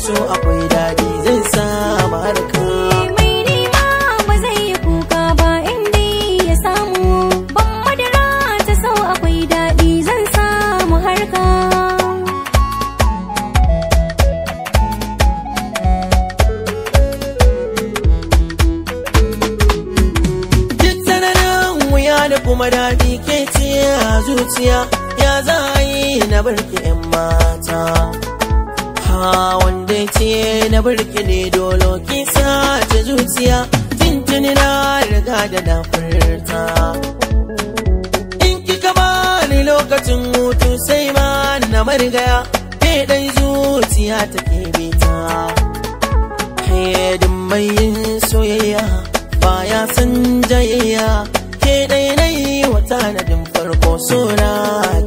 so akwai daɗi zai samu harka mai nema ba zai yi kuka ba inda ya samu ban madara ta sau akwai daɗi zan samu harka duk tsananin wuya da kuma daɗi ke ce a zuciya ya za a yi na barki 'yan mata ha wanda ce na barki ne dolo ki sace zuciya tintini na riga da na furta in kika bani lokacin hutu sai ma na marigaya ke dai zuciya take bita hedin mai yin soyayya baya san jayayya ke dai na yi wa tanadin farko suna